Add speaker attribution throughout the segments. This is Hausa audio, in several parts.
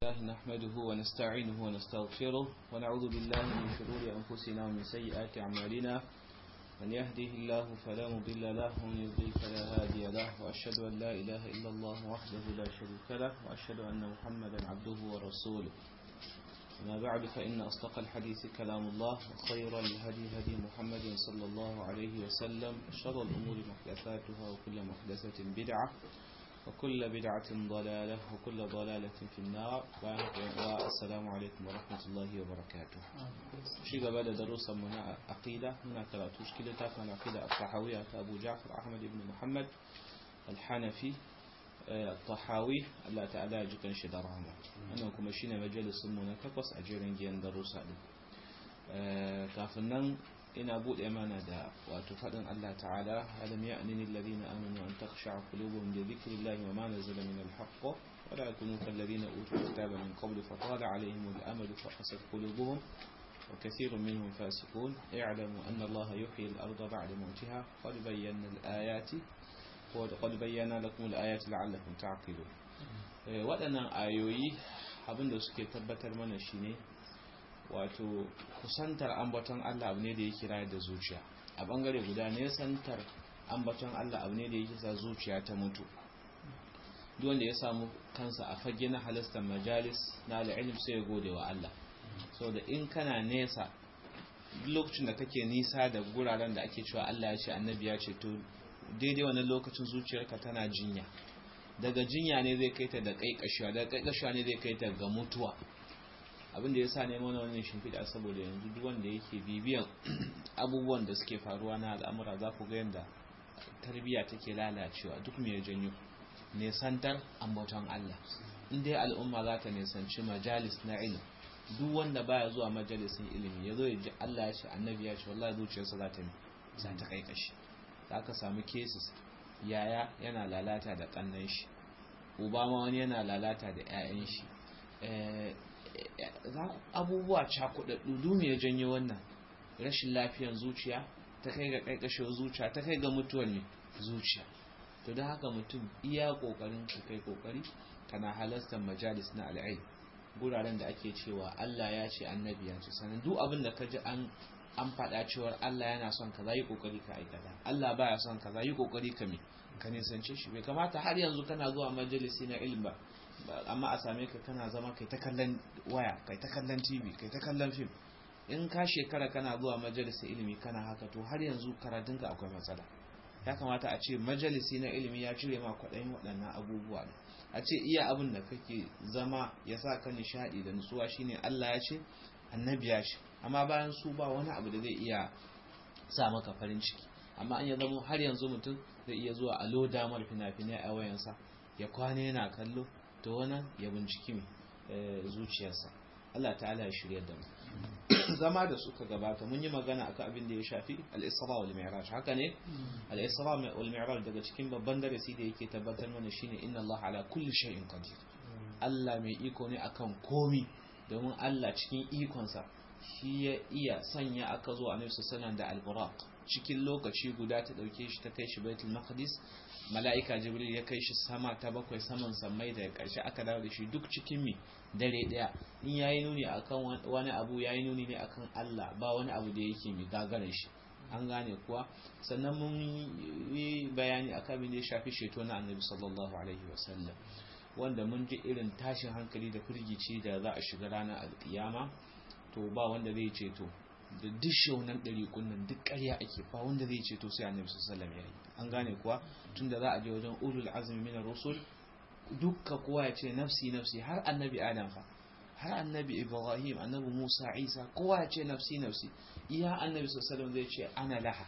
Speaker 1: لله نحمده ونستعينه ونستغفره ونعوذ بالله من شرور أنفسنا ومن سيئات أعمالنا من يهده الله فلا مضل له ومن يضلل فلا هادي له وأشهد أن لا إله إلا الله وحده لا شريك له وأشهد أن محمدا عبده ورسوله أما بعد فإن أصدق الحديث كلام الله وخير الهدي هدي محمد صلى الله عليه وسلم شر الأمور محدثاتها وكل محدثة بدعة وكل بدعة ضلالة وكل ضلالة في النار والسلام عليكم ورحمة الله وبركاته شيء قبل دروس من عقيدة هنا كراتوش كده تاكل عقيدة الطحاوية أبو جعفر أحمد بن محمد الحنفي الطحاوي Allah ta'ala ya jikan shi da rahama wannan kuma shine majalisun mu na takwas a jerin giyan darussa din kafin nan ina bude mana da wato fadin Allah ta'ala alam ya'nini alladhina amanu an takhsha'a qulubuhum li dhikrillahi wa ma nazala min al-haqq wa la yakunu kal ladina utul kitaba min qablu fa tala 'alayhim al-amadu fa qasat qulubuhum وكثير منهم فاسقون اعلموا أن الله يحيي الأرض بعد موتها قد بينا الآيات وقد بينا لكم الآيات لعلكم تعقلون waɗannan ayoyi abinda suke tabbatar mana shine wato kusantar ambaton Allah abu ne da ya kira da zuciya a bangare guda ne santar ambaton Allah abu ne da ya sa zuciya ta mutu duk wanda ya samu kansa a fage na halastar majalis na al'ilm sai ya gode wa Allah saboda in kana nesa lokacin da kake nisa da guraren da ake cewa Allah ya ce annabi ya ce to daidai wannan lokacin zuciyarka tana jinya daga jinya ne zai kai ta da kaikashiwa daga kaikashiwa ne zai kai ta ga mutuwa abin da ya sa neman wannan shimfiɗa saboda yanzu duk wanda yake bibiyan abubuwan da suke faruwa na al'amura za ku ga yadda tarbiyya take lalacewa duk mai janyo nesantar ambaton Allah in dai al'umma za ta nesanci majalis na ilimi duk wanda baya zuwa majalisin ilimi ya zo ya ji Allah ya ce annabi ya ce wallahi zuciyarsa za ta za ta kai kashi za ka samu cases yaya yana lalata da kannan shi uba ma wani yana lalata da 'ya'yan shi abubuwa cakudaddu dumi ya janyo wannan rashin lafiyan zuciya ta kai ga kaikashewar zuciya ta kai ga mutuwar ne zuciya to don haka mutum iya kokarin ka kai kokari kana halartar majalis na al'ai guraren da ake cewa Allah ya ce annabi ya ce sanan duk abin da ka ji an an faɗa cewar Allah yana son kaza yi kokari ka aikata Allah baya son kaza yi kokari ka me ka nisance shi bai kamata har yanzu kana zuwa majalisi na ilm ba amma a same ka kana zama kai ta kallon waya kai ta kallon TV kai ta kallon film in ka shekara kana zuwa majalisi ilimi kana haka to har yanzu karatunka akwai matsala ya kamata a ce majalisi na ilimi ya cire ma kwaɗayin waɗannan abubuwa ne a ce iya abin da kake zama ya sa ka nishaɗi da nutsuwa shine Allah ya ce annabi ya ce amma bayan su ba wani abu da zai iya sa maka farin ciki amma an ya zama har yanzu mutum zai iya zuwa a loda mar fina-finai a wayansa ya kwana yana kallo to wannan ya binciki mai zuciyarsa Allah ta'ala ya shirya da mu zama da suka gabata mun yi magana akan abin da ya shafi al-isra wal mi'raj haka ne al-isra wal mi'raj daga cikin babban darasi da yake tabbatar mana shine inna Allah ala kulli shay'in qadir Allah mai iko ne akan komi domin Allah cikin ikonsa shi ya iya sanya aka zo annabi sallallahu da al-buraq cikin lokaci guda ta dauke shi ta kai shi baitul maqdis mala'ika jibril ya kai shi sama ta bakwai saman sammai da karshe aka dawo da shi duk cikin mi dare daya in yayi nuni akan wani abu yayi nuni ne akan Allah ba wani abu da yake mi gagarin shi an gane kuwa sannan mun yi bayani akan abin da ya shafi sheto na annabi sallallahu alaihi wasallam wanda mun ji irin tashin hankali da firgici da za a shiga ranar alkiyama to ba wanda zai ceto da duk shaunan ɗari kunnan duk ƙarya ake ba wanda zai ceto sai annabi sallallahu alaihi an gane kuwa tunda za a je wajen ulul azmi min rusul dukka kowa ya ce nafsi nafsi har annabi adam fa har annabi ibrahim annabi musa isa kowa ya ce nafsi nafsi iya annabi sallallahu zai ce ana laha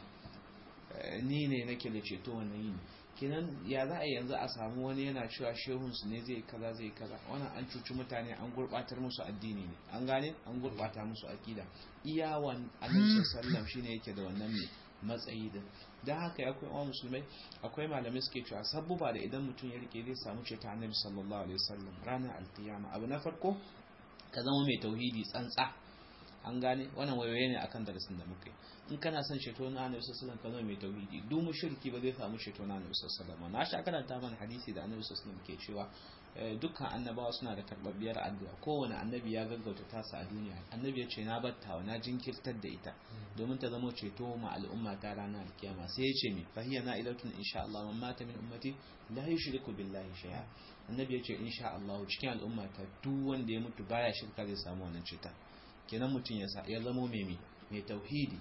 Speaker 1: ni ne nake da ceto wannan yini kenan ya za a yanzu a samu wani yana cewa shehunsu ne zai kaza zai kaza wannan an cuci mutane an gurbatar musu addini ne an gane an gurbata musu akida iyawan annabi sallam shine yake da wannan ne matsayi da dan haka ya kai musulmai akwai malamai suke cewa sabbuba da idan mutum ya rike zai samu ce ta annabi sallallahu alaihi wasallam ranar alkiyama abu na farko ka zama mai tauhidi tsantsa an gane wannan wayoyi ne akan darasin da muka yi in kana son ceto na annabi sallallahu alaihi wasallam ka zama mai tauhidi duk mushriki ba zai samu ceto na annabi sallallahu alaihi wasallam na sha karanta mana hadisi da annabi sallallahu alaihi wasallam ke cewa dukkan annabawa suna da karbabbiyar addu'a kowane annabi ya gaggauta tasa a duniya annabi ya ce na battawa na jinkirtar da ita domin ta zama ceto ma al'umma ta ranar alkiyama sai ya ce mi fahiya na ilatun insha Allah man mata min ummati la yushriku billahi shay'a annabi ya ce insha Allah cikin al'umma ta duk wanda ya mutu baya shirka zai samu wannan ceta kenan mutum ya ya zama mai mai tauhidi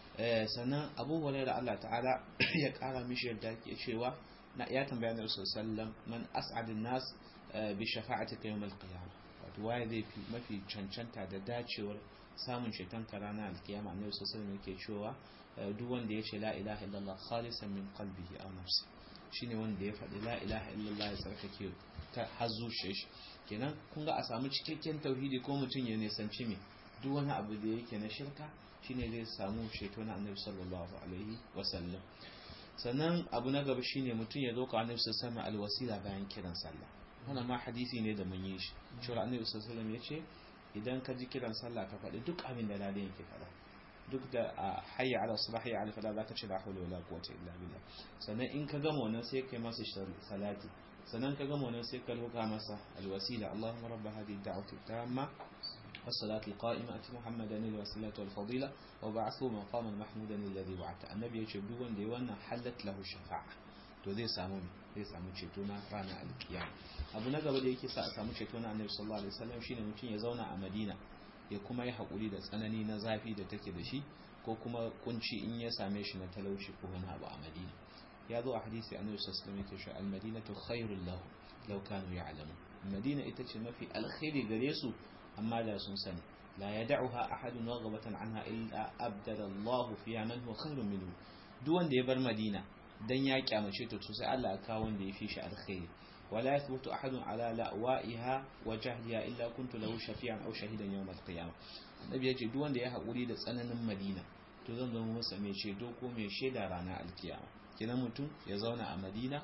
Speaker 1: sannan Abu Hurairah Allah ta'ala ya kara mishi yadda ke cewa na ya tambaya na Rasul sallam man as'adun nas bi shafa'atika yawm al-qiyamah wato waye zai fi mafi cancanta da dacewar samun ceton ka ranar alkiyama annabi sallallahu alaihi yake cewa duk wanda ya ce la ilaha illallah khalisan min qalbihi aw nafsi shine wanda ya faɗi la ilaha illallah ya tsarkake ta har zuciyar shi kenan kun ga a samu cikakken tauhidi ko mutum ya nisanci me duk wani abu da yake na shirka shine zai samu ceto na annabi sallallahu alaihi wasallam sannan abu na gaba shine mutum ya zo ka annabi sallallahu alaihi alwasila bayan kiran sallah wannan ma hadisi ne da mun yi shi cewa annabi sallallahu alaihi ya ce idan ka ji kiran sallah ka faɗi duk abin da ladan yake faɗa duk da hayya ala salah hayya ala fala zaka ce la hawla wala quwwata illa billah sannan in ka gama wannan sai kai masa salati sannan ka gama wannan sai ka roka masa alwasila allahumma rabb hadhihi ad-da'wati tamma والصلاة القائمة أتي محمدا الوسيلة والفضيلة وبعثه مقاما محمودا الذي وعدته النبي يجب دون ديوانا حلت له الشفاعة to zai samu zai samu ceto na ranar alkiyama abu na gaba da yake sa a samu ceto na annabi sallallahu alaihi wasallam shine mutum ya zauna a Madina ya kuma yi hakuri da tsanani na zafi da take da shi ko kuma kunci in ya same shi na talauci ko wani abu a Madina ya zo a hadisi annabi sallallahu alaihi wasallam yake cewa al-madinatu khairul lahu law kanu ya'lamun Madina ita ce mafi alkhairi gare su amma da sun sani la yad'uha ahadun raghabatan anha illa abdala Allah fiha man huwa khairun minhu duk wanda ya bar Madina dan ya kyamace ta to sai Allah ya kawo wanda ya fi shi alkhairi wala yathbutu ahadun ala la'wa'iha wa jahliha illa kuntu lahu shafi'an aw shahidan yawm al-qiyamah annabi yace duk wanda ya haƙuri da tsananin Madina to zan zama masa mai ceto ko mai shaida ranar alkiyama kenan mutum ya zauna a Madina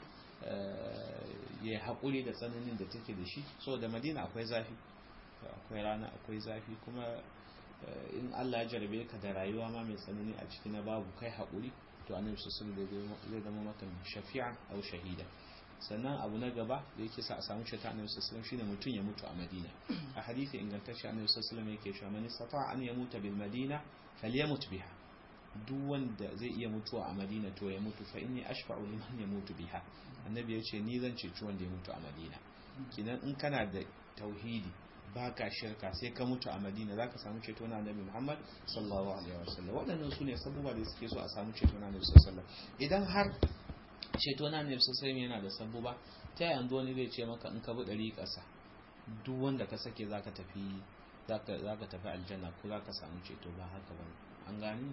Speaker 1: ya haƙuri da tsananin da take da shi saboda Madina akwai zafi akwai rana akwai zafi kuma in Allah ya jarabe ka da rayuwa ma mai tsanani a ciki na babu kai haƙuri to annabi sallallahu alaihi zai zama maka shafi'an aw shahida sannan abu na gaba da yake sa a samu shata annabi sallallahu alaihi shine mutum ya mutu a Madina a hadisi ingantacce annabi sallallahu alaihi yake cewa man istata'a an yamuta bil Madina falyamut biha duk wanda zai iya mutuwa a Madina to ya mutu fa inni ashfa'u liman yamutu biha annabi ya ce ni zan ceci wanda ya mutu a Madina kinan in kana da tauhidi baka shirka sai ka mutu a madina za ka samu ceto na annabi muhammad sallallahu alaihi wasallam waɗannan su ne sabuwa da suke so a samu ceto na annabi sallallahu idan har ceto na annabi sallallahu yana da sabuwa ta yanzu wani zai ce maka in ka bi ɗari ƙasa duk wanda ka sake za ka tafi za ka tafi aljanna ko za ka samu ceto ba haka ba an gani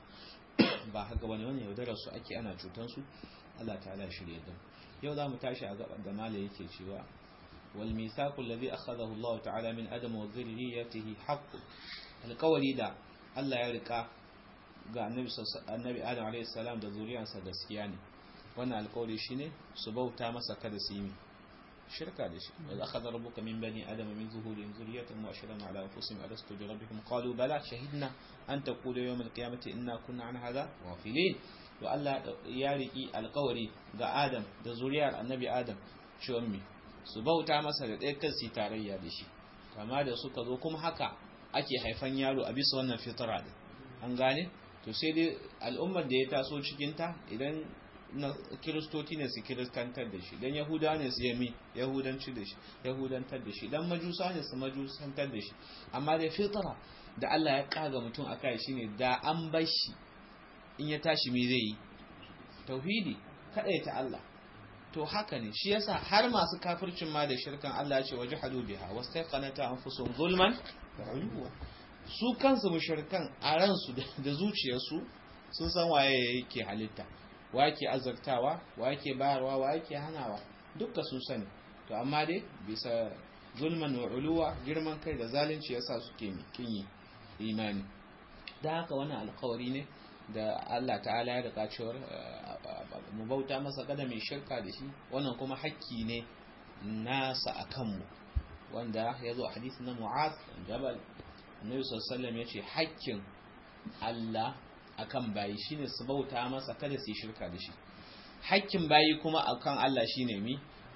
Speaker 1: ba haka ba ne wani yaudarar su ake ana cutan su Allah ta'ala shirye da yau za mu tashi a gaban da mala yake cewa والميثاق الذي أخذه الله تعالى من أدم وذريته حق القولي دا الله يرقى ga annabi adam alayhi salam da zuriyarsa gaskiya ne wannan alƙawari shine su bauta masa kada su yi shirka da shi wa akhadha rabbuka min bani adama min zuhurihim zurriyatan wa ashhadahum ala anfusihim alastu bi rabbikum qalu bala shahidna an taqulu yawm alqiyamati inna kunna an hadha ghafilin to Allah ya riki alƙawari ga Adam da zuriyar annabi Adam cewa mi su bauta masa da ɗaya kan su tarayya da shi kama da suka zo kuma haka ake haifan yaro a bisa wannan fitara da an gane to sai dai al'ummar da ya taso cikinta idan na kiristoci ne su kiristantar da shi dan yahuda ne su yami yahudanci da shi yahudantar da shi dan majusa ne su majusantar da shi amma da fitara da Allah ya kaga mutum akai shine da an bar shi in ya tashi me zai yi tauhidi ta Allah to haka ne shi yasa har masu kafircin ma da shirkan Allah ya ce wajhadu biha wastaqanata anfusuhum zulman wa uluwa su kansu mushrikan a ransu da zuciyarsu sun san waye yake halitta wa yake azartawa wa yake bayarwa wa yake hanawa dukka sun sani to amma dai bisa zulman wa uluwa girman kai da zalunci yasa suke kin imani da haka wannan alƙawari ne da Allah ta'ala ya rika cewar mu bauta masa kada mai shirka da shi wannan kuma hakki ne nasa a kanmu wanda ya zo a hadisi na mu'az jabal annabi sallallahu ya ce hakkin Allah akan bayi shine su bauta masa kada su yi shirka da shi hakkin bayi kuma akan Allah shine mi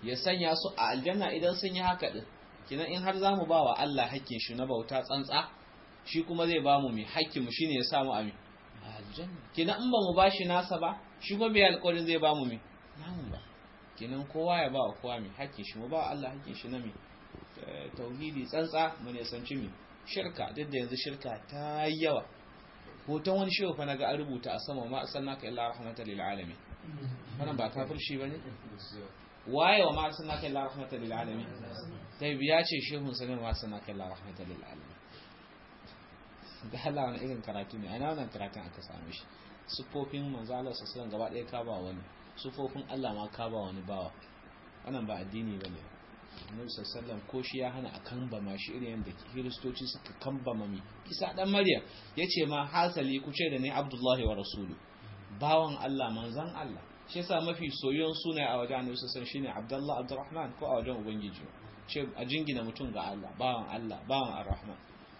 Speaker 1: ya sanya su a aljanna idan sun yi haka din kinan in har zamu ba wa Allah hakkin shi na bauta tsantsa shi kuma zai ba mu mai hakkin mu shine ya samu amin aljanna kinan in ba mu bashi nasa ba shi kuma bai alƙawarin zai ba mu mai namu ba kinan kowa ya ba wa kowa mai hakkin shi mu ba Allah hakkin shi na mai tauhidi tsantsa mu ne sanci mai shirka duk da yanzu shirka ta yawa hoton wani shehu fa naga an rubuta a sama ma sannaka illa rahmatan lil alamin wannan ba kafirci bane waye wa ma sannaka illa rahmatan lil alamin sai biya ce shehun sanin ma sannaka illa rahmatan lil alamin da Allah wani irin karatu ne ana wannan karatun aka same shi sufofin manzo Allah sallallahu gaba ɗaya ka ba wani sufofin Allah ma ka ba wani bawa wannan ba addini bane annabi sallallahu ko shi ya hana a kambama shi irin yadda kiristoci suka kambama mi isa dan maryam yace ma hasali ku ce da ni abdullahi wa rasulu bawan Allah manzon Allah shi yasa mafi soyon sunaye a wajen annabi sallallahu shine abdullah abdurrahman ko a wajen ubangiji ce a jingina mutum ga Allah bawan Allah bawan arrahman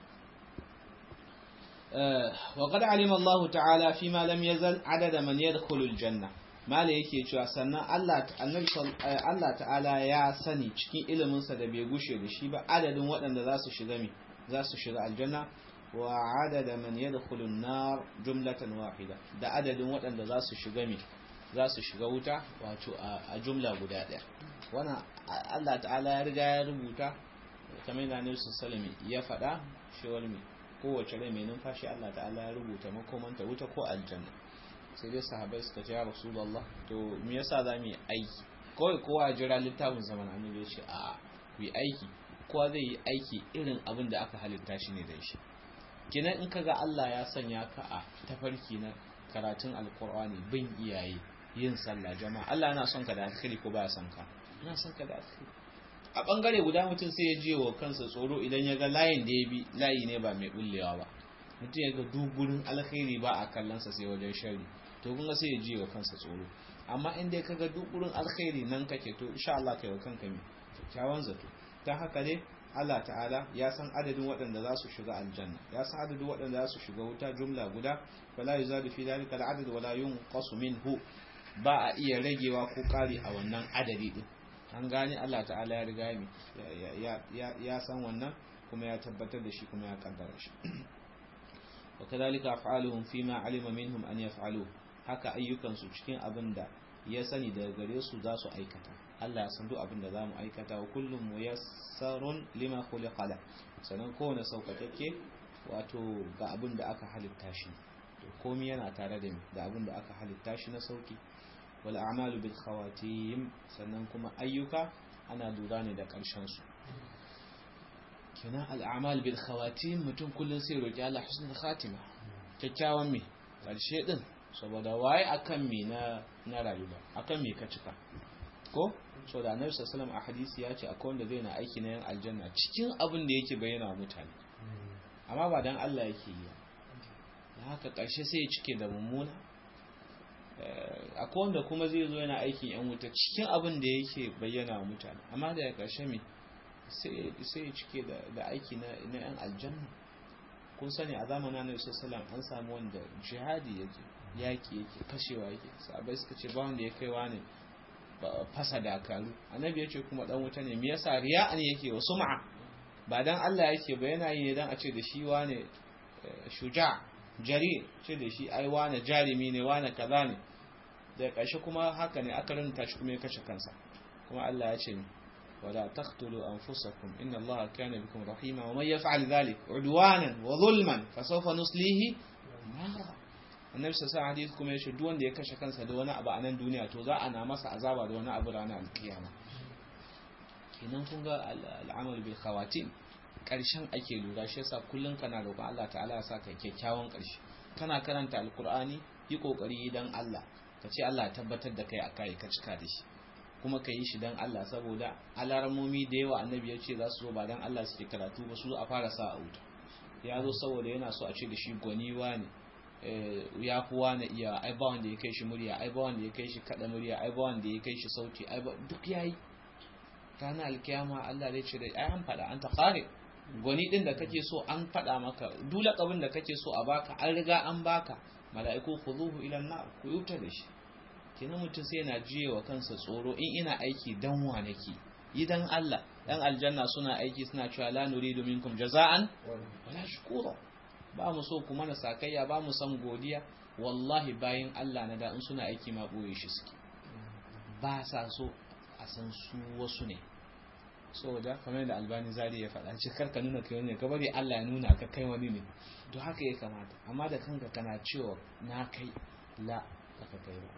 Speaker 1: وقد علم الله تعالى فيما لم يزل عدد من يدخل الجنه mala yake cewa sannan Allah Allah ta'ala ya sani cikin iliminsa da bai gushe da shi ba adadin waɗanda za su shiga mi za su shiga aljanna wa adada man yadkhulu an-nar jumlatan wahida da adadin waɗanda za su shiga mi za su shiga wuta wato a jumla guda ɗaya wannan Allah ta'ala ya riga ya rubuta kamar da Nabi sallallahu ya faɗa shi wani kowace rai mai numfashi Allah ta'ala ya rubuta makomanta wuta ko aljanna sai dai sahabai suka ce ya rasulullah to me yasa za mu yi aiki kawai kowa jira littafin zaman annabi ya ce a ku yi aiki kowa zai yi aiki irin abin da aka halitta shi ne da shi kenan in kaga Allah ya sanya ka a tafarki na karatun alkur'ani bin iyaye yin sallah jama'a Allah yana son ka da alkhairi ko baya son ka yana son ka da alkhairi a bangare guda mutum sai ya jiye wa kansa tsoro idan ya ga layin da ya bi layi ne ba mai bullewa ba mutum ya ga dugurin alkhairi ba a kallonsa sai wajen shari to kun ga sai ya jiye wa kansa tsoro amma in dai kaga dugurin alkhairi nan kake to insha Allah kai wa kanka mai kyakkyawan zato dan haka ne Allah ta'ala ya san adadin waɗanda za su shiga aljanna ya san adadin waɗanda za su shiga wuta jumla guda fala yuzadu fi dalika al'adad wala yunqasu minhu ba a iya ragewa ko kari a wannan adadi din an gane Allah ta'ala ya riga ya san wannan kuma ya tabbatar da shi kuma ya kaddara shi وكذلك أفعالهم فيما علم منهم أن يفعلوه haka ayyukansu cikin abin da ya sani daga gare su za su aikata Allah ya san duk abin da za mu aikata wa kullum muyassarun lima khuliqa la sanan kowane saukakakke wato ga abin da aka halitta shi to komai yana tare da da abin da aka halitta shi na sauki wal a'malu bil khawatim sannan kuma ayyuka ana lura ne da karshen su kenan al'amal bil khawatim mutum kullum sai roƙi Allah husnul khatima kyakkyawan me karshe din saboda waye akan me na na rayuwa akan me ka cika ko so da annabi sallallahu alaihi a hadisi ya ce akwai wanda zai na aiki na yan aljanna cikin abin da yake bayyana wa mutane amma ba dan Allah yake yi da haka karshe sai ya cike da mummuna akwai wanda kuma zai zo yana aikin yan wuta cikin abin da yake bayyana wa mutane amma da karshe me sai ya cike da aiki na yan aljanna kun sani a zamanin annabi sallallahu an samu wanda jihadi yake yaki yake kashewa yake sabai suka ce ba wanda ya kai wani fasa dakaru annabi ya ce kuma dan wuta ne me yasa riya'an yake wa sum'a ba dan Allah yake ba yana yi ne dan a ce da shi wane shuja jari ce da shi ai wane jarimi ne wane kaza ne da ƙarshe kuma haka ne aka rinta shi kuma ya kashe kansa kuma Allah ya ce ولا تقتلوا أنفسكم إن الله كان بكم رحيما ومن يفعل ذلك عدوانا وظلما فسوف نصليه نارا annabi sa hadith kuma yace duk wanda ya kashe kansa da wani abu a nan duniya to za a na masa azaba da wani abu ranar alkiyama kenan kun ga al'amal bil khawatim karshen ake lura shi yasa kullun kana roƙon Allah ta'ala ya saka kyakkyawan karshe kana karanta alqur'ani yi kokari dan Allah ka ce Allah tabbatar da kai akai ka cika da shi kuma ka yi shi don Allah saboda alarmomi da yawa annabi ya ce za su zo ba don Allah suke karatu ba su a fara sa a wuta ya zo saboda yana so a ce da shi gwaniwa ne ya fi wani iya ai ba wanda ya kai shi murya ai ba wanda ya kai shi kada murya ai ba wanda ya kai shi sauti ai ba duk yayi kana alkiyama Allah zai ce da ai an faɗa an ta kare gwani din da kake so an faɗa maka duk lakabin da kake so a baka an riga an baka mala'iku khuduhu ila an-nar ku yuta da shi kenan mutum sai yana jiye wa kansa tsoro in ina aiki dan wa nake idan Allah dan aljanna suna aiki suna cewa la nuridu minkum jaza'an wala shukura ba mu so kuma na sakayya ba mu san godiya wallahi bayan Allah na da in suna aiki ma boye shi suke ba sa so a san su wasu ne saboda kamar da albani zari ya faɗa ce karka nuna kai wani ka bari Allah ya nuna ka kai wani ne to haka ya kamata amma da kanka kana cewa na kai la ka kai ba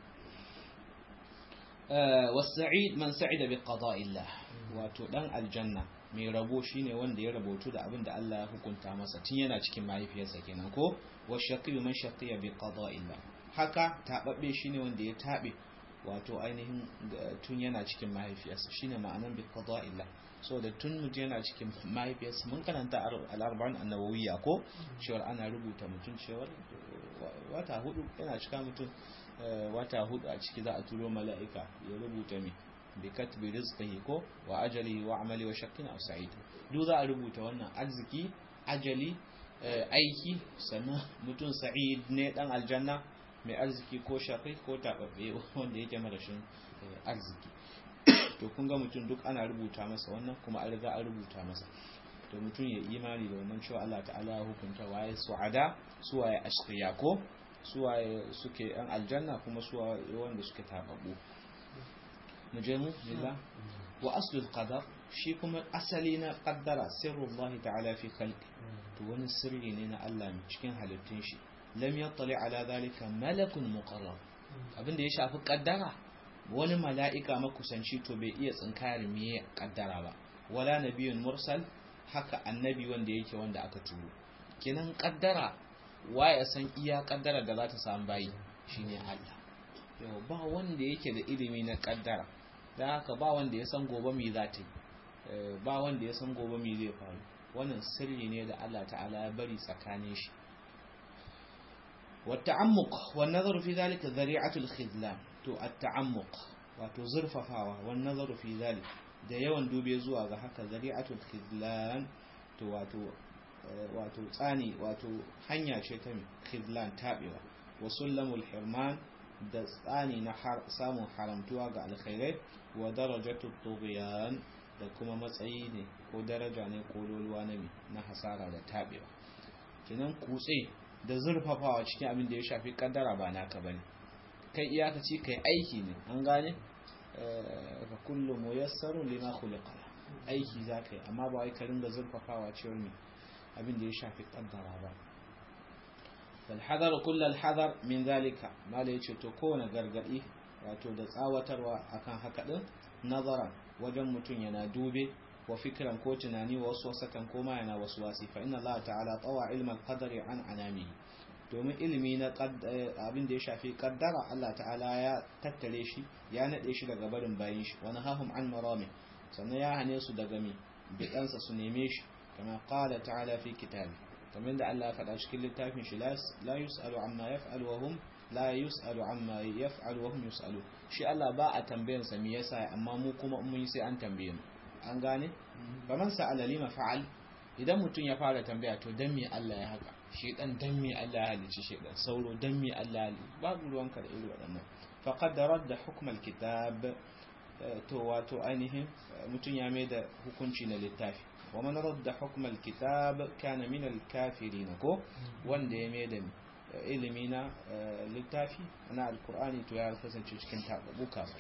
Speaker 1: wasa'id man sa'ida bi qada'illah wato dan aljanna mai rabo shine wanda ya rabotu da abin da Allah ya hukunta masa tun yana cikin mahaifiyarsa kenan ko wa shaqiyu man shaqiya bi qada'illah haka tababbe shine wanda ya tabe wato ainihin tun yana cikin mahaifiyarsa shine ma'anan bi qada'illah so da tun mutum yana cikin mahaifiyarsa mun karanta al-arba'in an-nawawiyya ko cewa ana rubuta mutum cewa wata hudu yana cika mutum wata hudu a ciki za a turo mala'ika ya rubuta mi bi katbi rizqihi ko wa ajali wa amali wa shaqqin aw sa'id duk za a rubuta wannan arziki ajali aiki sannan mutum sa'id ne dan aljanna mai arziki ko shaqi ko tababbe wanda yake marashin arziki to kun ga mutum duk ana rubuta masa wannan kuma an riga an rubuta masa to mutum ya imani da wannan cewa Allah ta'ala ya hukunta waye su'ada suwaye ashqiya ko suwaye suke yan aljanna kuma suwaye wanda suke tababbu mu je mu lillah wa aslul qadar shi kuma asali na qaddara sirrullahi ta'ala fi khalqi to wani sirri ne na Allah cikin halittun shi lam yattali ala zalika malakun muqarrab abinda ya shafi qaddara wani mala'ika makusanci to bai iya tsinkayar me kaddara ba wala nabiyun mursal haka annabi wanda yake wanda aka turo kenan kaddara ya san iya kaddara da za ta samu bayi shine Allah yau ba wanda yake da ilimi na kaddara dan haka ba wanda ya san gobe me za ta yi ba wanda ya san gobe me zai faru wannan sirri ne da Allah ta'ala ya bari tsakanin shi والتعمق والنظر في ذلك ذريعة الخذلان to at-ta'ammuq wato zurfafawa wan nazaru fi zalik da yawan dube zuwa ga haka zari'atul khidlan to wato wato tsani wato hanya ce ta khidlan tabewa wa sullamul hirman da tsani na samun haramtuwa ga alkhairai wa darajatu tughyan da kuma matsayi ne ko daraja ne ko loluwa na na hasara da tabewa kinan kutse da zurfafawa cikin abin da ya shafi kaddara ba naka bane kai iyakaci kai aiki ne an gane fa kullu muyassarun lima khuliqa aiki zakai amma ba wai ka ringa zurfafawa cewar me abin da ya shafi kaddara ba fal hadar kullu al hadar min zalika mala yace to kowane gargadi wato da tsawatarwa akan haka din nazaran wajen mutun yana dube wa fikran ko tunani wa wasu wasakan ko ma yana wasu wasi fa inna Allah ta'ala tawa ilmal qadari an anami domin ilimi na abin da ya shafi kaddara Allah ta'ala ya tattare shi ya nade shi daga barin bayin shi wani hahum an marami sannan ya hane su daga mi bidansa su neme shi kama qala ta'ala fi kitabi kamar da Allah ya faɗa cikin littafin shi la yus'alu amma yaf'alu wa hum la yus'alu amma yaf'alu wa hum yus'alu shi Allah ba a tambayan sa me yasa amma mu kuma mun yi sai an tambaye mu an gane faman sa'ala lima fa'al idan mutum ya fara tambaya to dan me Allah ya haka shedan dan me Allah ya halici shedan sauro dan me Allah ya halici babu ruwanka da irin waɗannan faqad radda hukm alkitab to wato ainihin mutum ya mai da hukunci na littafi wa man radda hukm alkitab kana min alkafirin ko wanda ya mai da ilimi na littafi na alqur'ani to ya kasance cikin tababu kafir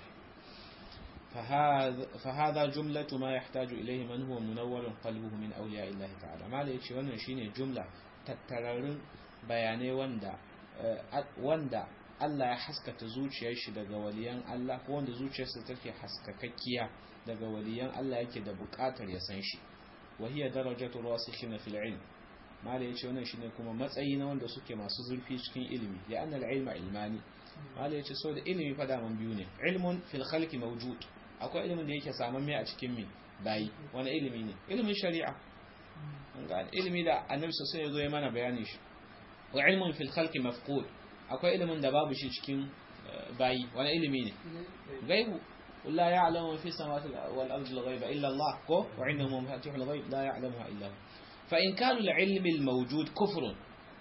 Speaker 1: فهذا فهذا جملة ما يحتاج إليه من هو منور قلبه من أولياء الله تعالى ما ليش wannan shine jumla tattararin bayanai wanda wanda Allah ya haskata zuciyar shi daga waliyan Allah ko wanda zuciyarsa take haskakakkiya daga waliyan Allah yake da buƙatar ya san shi wa hiya darajatu rasikhina fil ilm mala yace wannan shine kuma matsayi na wanda suke masu zurfi cikin ilimi ya annal ilma ilmani mala yace so da ilimi fa da man biyu ne ilmun fil khalqi mawjud akwai ilimin da yake samamme a cikin mi bayi wani ilimi ne ilimin shari'a ilimi da annabi sosai ya zo ya mana bayani shi wa ilmun fil khalqi mafqud akwai ilimin da babu shi cikin bayi wani ilimi ne gaibu la ya'lamu fi samawati wal ardi al ghaiba illa Allah ko wa indahu mafatihul ghaib la ya'lamuha illa hu fa in kana al ilmi al mawjud kufrun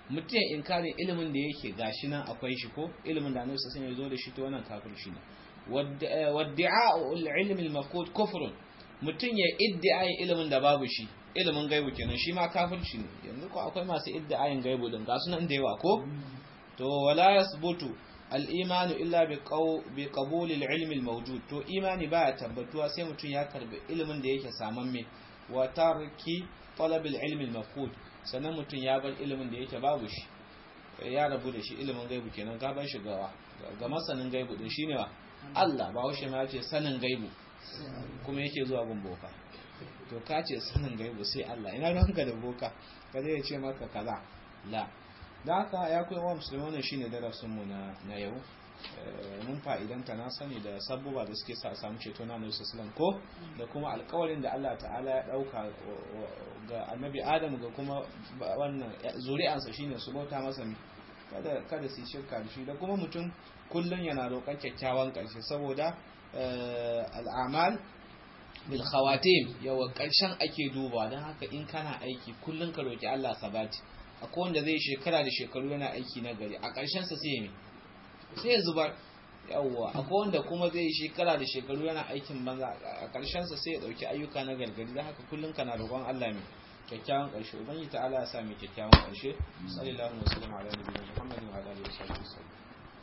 Speaker 1: mutum ya inkari ilimin da yake gashi nan akwai shi ko ilimin da annabi sallallahu alaihi wasallam ya zo da shi to wannan kafirci ne wadda'a'u al-ilm al-mafqud kufrun mutum ya iddi'ai ilimin da babu shi ilimin gaibu kenan shi ma kafirci ne yanzu ko akwai masu iddi'ayin gaibu din ga sunan da yawa ko to wala yasbutu al-iman illa bi bi qabul al-ilm al-mawjud to imani baya tabbatuwa sai mutum ya karbi ilimin da yake samamme wa tarki talab al-ilm al-mafqud sannan mutum ya bar ilimin da yake babu shi ya rabu da shi ilimin gaibu kenan ka ban shi gawa ga masanin gaibu din shine wa Allah ba washe ma ce sanin gaibu kuma yake zuwa gun boka to ka ce sanin gaibu sai Allah ina ranka da boka ka zai ce maka kaza la da haka ya kai wa musulmi wannan shine darasin mu na na yau mun fa'idanta na sani da sabbuba da suke sa samu ceto na Nabi sallallahu ko da kuma alƙawarin da Allah ta'ala ya dauka ga Annabi Adam ga kuma wannan zuri'ansa shine su bauta masa kada kada su shirka da shi da kuma mutum kullun yana roƙon kyakkyawan ƙarshe saboda al'amal bil khawatim yawa ƙarshen ake duba don haka in kana aiki kullun ka roki Allah sabati akwai wanda zai shekara da shekaru yana aiki na gari a ƙarshen sa sai me sai ya zubar yawwa akwai wanda kuma zai shekara da shekaru yana aikin banza a ƙarshen sa sai ya dauki ayyuka na gargadi don haka kullun kana roƙon Allah mai kyakkyawan ƙarshe ubangiji ta'ala ya sa mai kyakkyawan ƙarshe sallallahu alaihi wa sallam ala nabiyina muhammadin wa alihi wa sahbihi